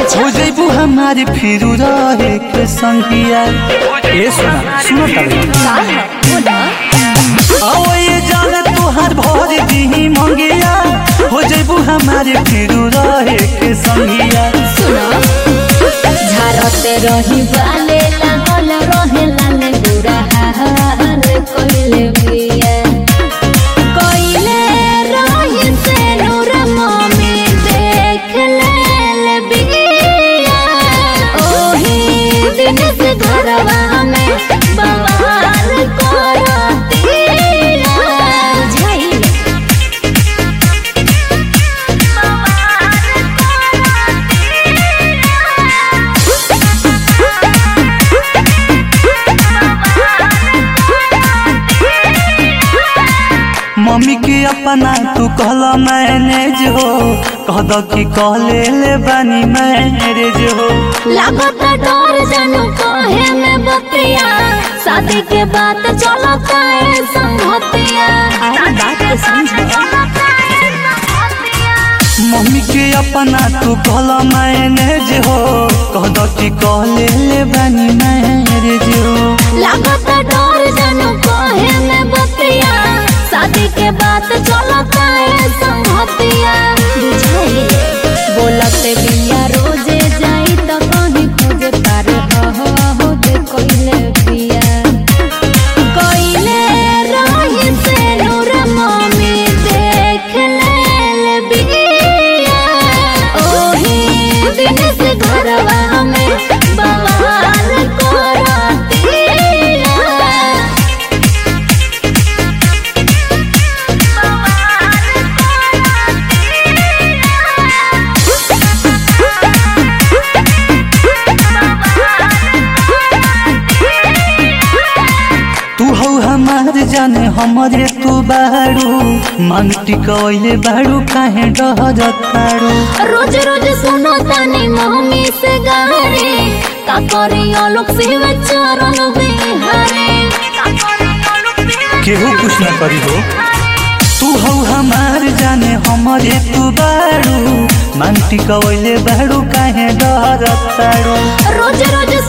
हो जइबू हमारे फिर रहे के संगिया ए सुना सुनो तब आओ ये जान तुहार भर दी मंगिया हो जइबू हमारे फिर रहे के संगिया झारते रही बाले लागल रहे लाले बुरा हाल कोइले बिया कोइले रही से नूर मम्मी देख ले बिया ओही दिन से घरवा में बवाल करतिया बुझाइल मम्मी के अपना तू कहला मैनेज हो कह दो कि कह ले ले बानी मैनेज हो लागत डर जानू कहे में बतिया शादी के बात चलता है संगतिया अरे बात के समझो मम्मी के अपना तू कहला मैनेज हो कह दो कि कह ले ले बानी मैनेज हो लागत डर जानू कहे में बतिया शादी के बात चलता है संगतिया बुझाइए बोलते बिया रोजे जाई तो कहीं खोजे पार हो हो दे कोइले बिया कोइले रही से नूर मम्मी देख ले बिया ओही दिन से घरवा में बवाल करतिया तू हो हमार जाने हमरे तू बाड़ू मन टिकवैले बाड़ू काहे डहरत ताड़ू रोज रोज सुनो तानी मम्मी से गाने का करी लोग शिव चरण बिहारे केहू कुछ न करी हो तू हो हमार जाने हमरे तू बाड़ू मन टिकवैले बाड़ू काहे डहरत ताड़ू रोज रोज